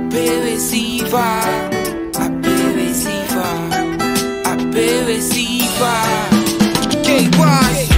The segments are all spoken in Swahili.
apewe sifa apewe sifa apewe sifa KY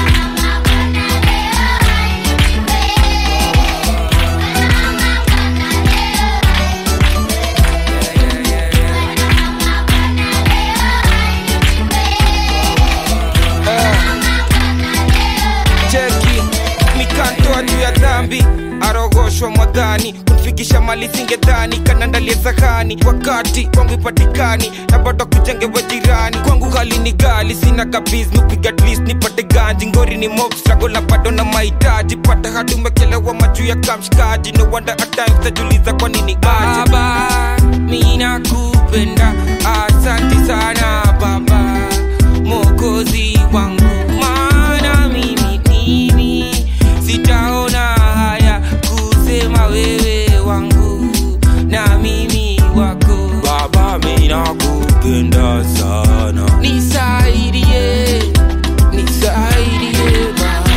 cheki mikantoa juu ya dhambi arogoshwa mwadhani kumfikisha mali singedhani kanandalia sahani wakati kwangu ipatikani na bado kujengewa jirani kwangu hali ni gali sina kabiz nupiga twist nipate ganji ngori ni mob struggle na bado na mahitaji pata hadi umekelewa majuu ya kamshikaji no wonder at times tajuliza kwa nini aje baba mina kupenda asanti sana baba mokozi wangu maana mimi mimi sitaona haya kusema wewe wangu na mimi wako baba mina kupenda sana nisaidie nisaidie baba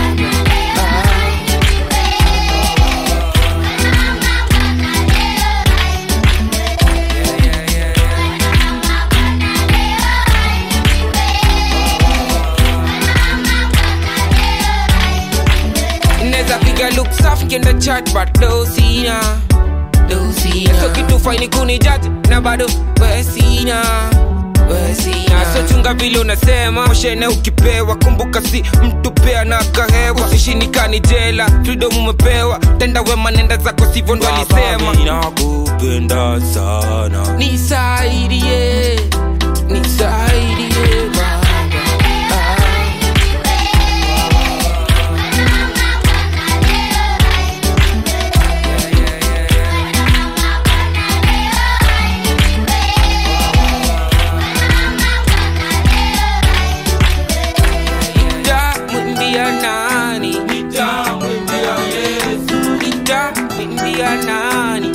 Neza piga look safi kienda chat but do sina do sina so kitu faini kuni judge na bado we sina we sina so chunga vile unasema moshene ukipewa kumbuka si mtu pea na kahewa usishinikani jela freedom umepewa tenda wema nenda zako sivyo ndo baba alisema mina kupenda sana nisaidie nisaidie baba nitamwimbia nani nitamwimbia nani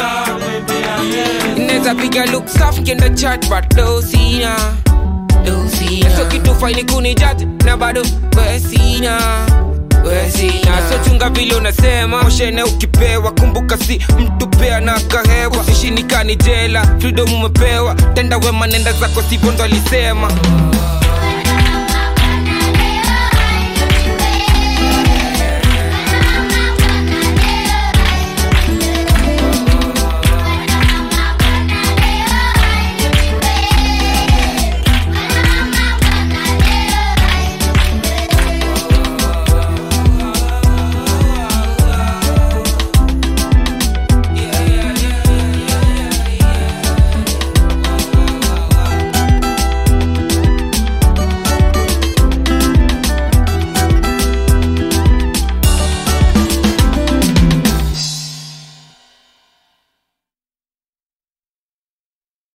neza piga look safi kienda chat but do sina do sina so kitu faini kuni judge na bado we sina we sina so chunga vile unasema moshene ukipewa kumbuka si mtu pea na kahewa usishinikani jela freedom umepewa tenda wema nenda zako sivyo ndo alisema